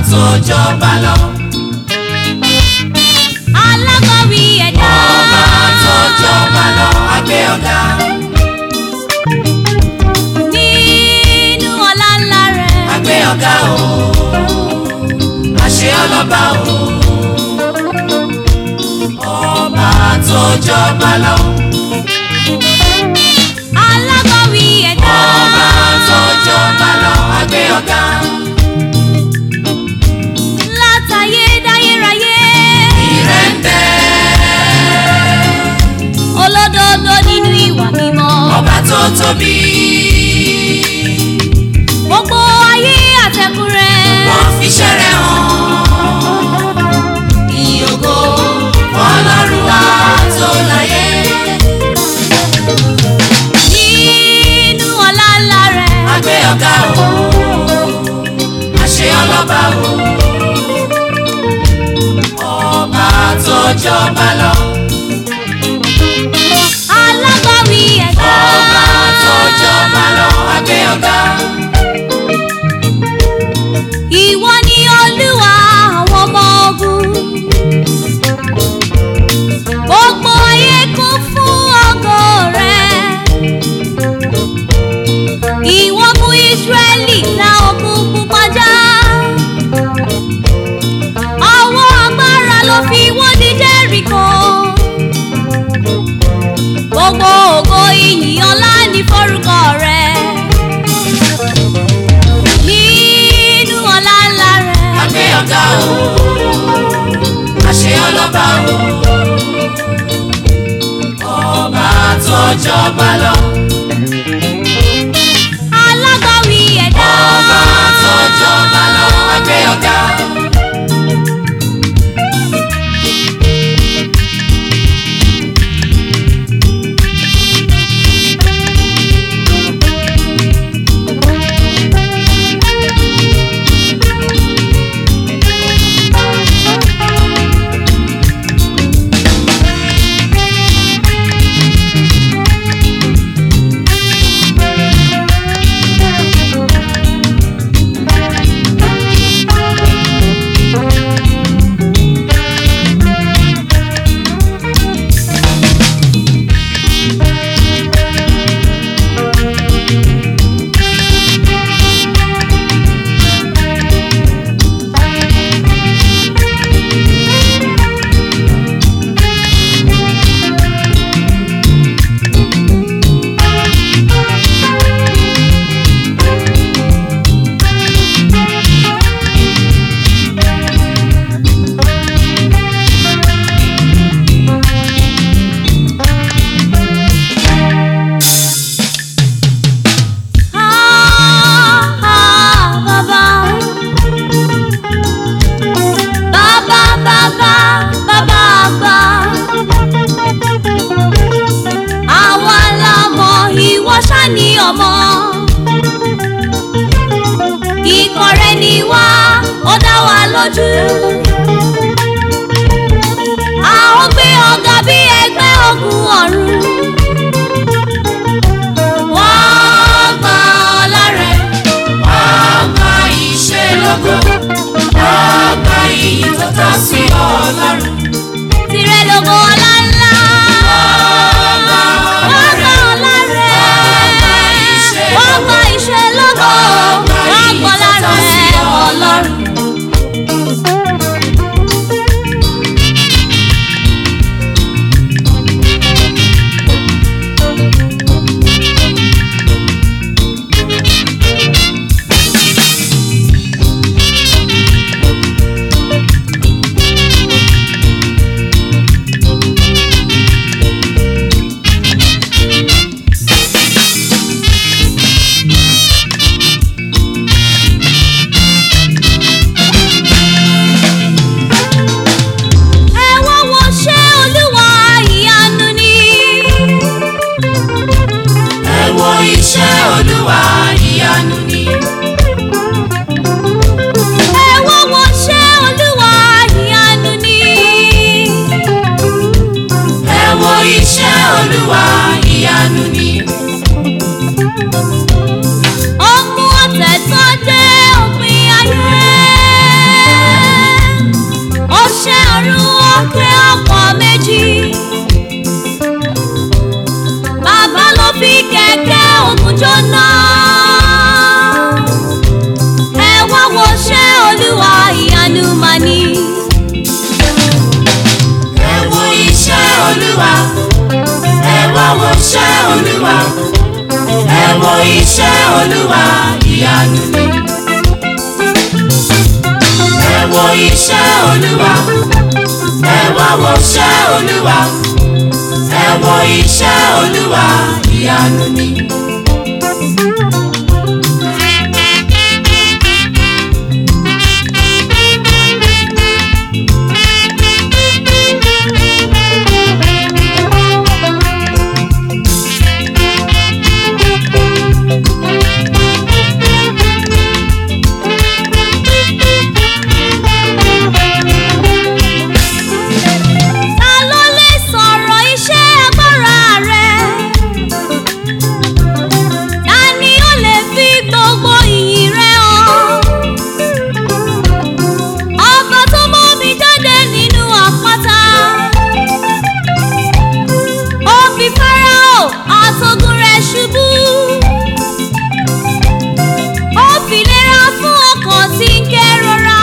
tó jọba lọ. alágbàwí ẹ̀dá. ọba tó jọba lọ agbé ọ̀gá. nínú ọlá ńlá rẹ̀. agbé ọ̀gá o àṣẹ ọlọ́ba o. ọba tó jọba lọ. alágbàwí ẹ̀dá. ọba tó jọba lọ agbé ọ̀gá. látayé dáyéráyé. ìrẹ́ ń bẹ olódodo nínú ìwà mímọ́. ọba tó tóbi. gbogbo ayé àtẹ̀kù rẹ̀. wọ́n fi ṣẹ́rẹ̀ hàn. ìyókò ọlọ́run wa tó láyé. nínú ọlá ńlá rẹ̀. agbé ọ̀gá o àṣẹ ọlọ́ba o. ọba tó jọba lọ. alágbàwí ẹ̀dá. ọba tó jọba lọ agbé ọ̀gá. ìwọ ni olúwa àwọn ọmọ ogun. gbogbo ayé kún fún ògo rẹ̀. ìwọ mú ìsírẹ́lì la òkun pupa já. ọwọ́ agbára ló fi wọ́n ní jẹ́ríkò. gbogbo ògo ìyìn ọlá ní forúkọ rẹ̀. nínú ọlá ńlá rẹ̀. agbé ọ̀gá o àṣẹ ọlọ́ba o. ọba tó jọba lọ. alágbàwí ẹ̀dá. ọba tó jọba lọ agbé ọ̀gá. Ah, ah, bàbá. Bàbá, bàbá, bàbá àgbà. Àwa la mọ̀ ìwọ ṣá ni ọmọ. Ikọ̀ rẹ ni wá, ó dá wa lójú. A ó gbé ọ̀gá bí ẹgbẹ́ ogun ọ̀run. wọ́n gba ọlá rẹ̀ wọ́n gba iṣẹ́ lógo wọ́n gba iyì tó tọ́ sí ọlọ́run. Tìrẹ lógo ọlá ńlá. wọ́n gba ọlá Wọ́n gba rẹ̀ ọlá rẹ̀. wọ́n gba iṣẹ́ Wọ́n lógo gba iṣẹ́ lógo. wọ́n gba Wọ́n iyì gbọ́ tó tọ́ lára sí rẹ̀ ọlọ́run. Ẹ wá wo ṣé Olúwa ìyanu ni. ẹ wo iṣẹ́ olúwa ìyanu ni. Ẹ wá wo ṣé Olúwa ìyanu ni. ẹ wo iṣẹ́ olúwa ìyanu ni. Ó mú ọ̀tẹ̀ tó dé òpin ayé. jóná. ẹ wá wo ṣẹ́ olúwa ìyanu mà ní. ẹ wo iṣẹ́ olúwa ẹ wá wo iṣẹ́ olúwa ẹ wo iṣẹ́ olúwa ìyanu ni. ẹ wo iṣẹ́ olúwa ẹ wá wo iṣẹ́ olúwa ẹ wo iṣẹ́ olúwa ìyanu ni. ta ló lè sọ̀rọ̀ iṣẹ́ agbára rẹ̀? ta ni ó lè fi gbogbo ìyìn rẹ̀ hàn? ọba tó mú mi jáde nínú àpáta. ó fi fáráò àtògùn rẹ̀ ṣubú. ó fi lera fún ọkàn tí ń kérora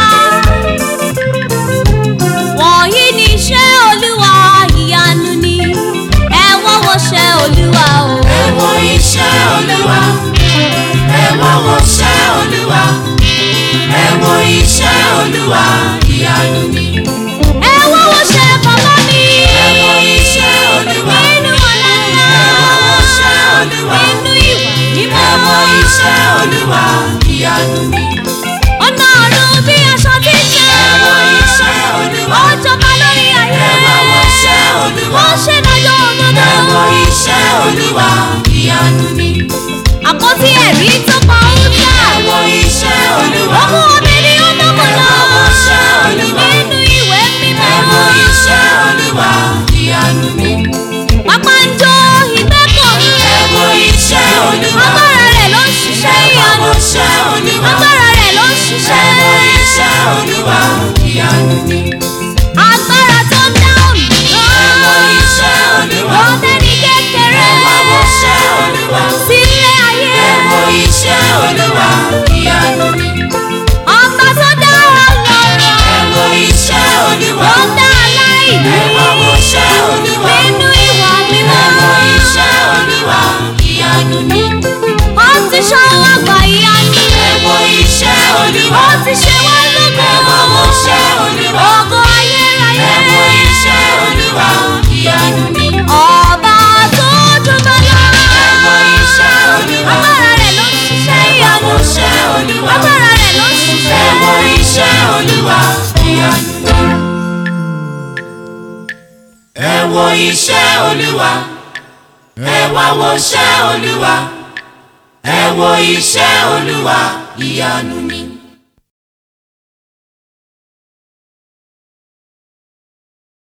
wọ̀nyí ni iṣẹ́ olúwa ìyanu ni ẹ wọ́n wo ṣẹ́ olúwa o. ẹ wo iṣẹ́ olúwa ẹ wá wo iṣẹ́ olúwa ẹ wo iṣẹ́ olúwa ìyanu ni. ẹ wọ́n wo ṣẹ́ bàbá mi. ẹ wo iṣẹ́ olúwa nínú ọ̀la ńlá. ẹ wá wo iṣẹ́ olúwa nínú ìwà mímọ́. ẹ wo iṣẹ́ olúwa ìyanu ni. ọ̀nà ọ̀run bí aṣọ tí ń ṣe. ẹ wo iṣẹ́ olúwa ó jọba lórí ayé. ẹ wá wo iṣẹ́ olúwa ó ṣe dájọ́ òdodo. ẹ wo iṣẹ́ olúwa ìyanu ni. àpótí ẹ̀rí tó pa ó jà. ẹ wo iṣẹ́ olúwa ọmọ mi ni ó mọ̀ ẹ mọ́ wá wo lọ. iṣẹ́ olúwa nínú ìwé mímọ́. ẹ wo iṣẹ́ olúwa ìyanu ni. pápá ń jó ìgbẹ́kọ̀ mi. ẹ wo iṣẹ́ olúwa agbára rẹ̀ ló ń ṣiṣẹ́ ẹ wá ìyanu. wo iṣẹ́ olúwa agbára rẹ̀ ló ń ẹ ṣiṣẹ́. wo iṣẹ́ olúwa ìyanu ni. agbára tó ń dá òmì ẹ wo gan. iṣẹ́ olúwa ó tẹ́ni kékeré. ẹ wá wo iṣẹ́ olúwa sílé ayé. ẹ wo iṣẹ́ olúwa ìyanu ni. ọba tó dá ọlọ́rọ̀. ẹ wo iṣẹ́ olúwa ó dá aláìní. ẹ wá wo iṣẹ́ olúwa nínú ìwà ẹ mímọ́. wo iṣẹ́ olúwa ìyanu ni. ó ti ṣọwọ́ àgbà ìyanu. ẹ wo iṣẹ́ olúwa ó ti ṣe wá lógo. ẹ wá wo iṣẹ́ olúwa ògo ayérayé. ẹ wo iṣẹ́ olúwa ìyanu ni. ọba tó jọba lọ. ẹ wo iṣẹ́ olúwa agbára rẹ̀ ló ń ṣiṣẹ́ ẹ wá ìyanu. wo iṣẹ́ olúwa agbára rẹ̀ ló ń ẹ ṣiṣẹ́. wo iṣẹ́ olúwa ìyanu ni. ẹ wo iṣẹ́ olúwa ẹ wá wo iṣẹ́ olúwa ẹ wo iṣẹ́ olúwa ìyanu ni.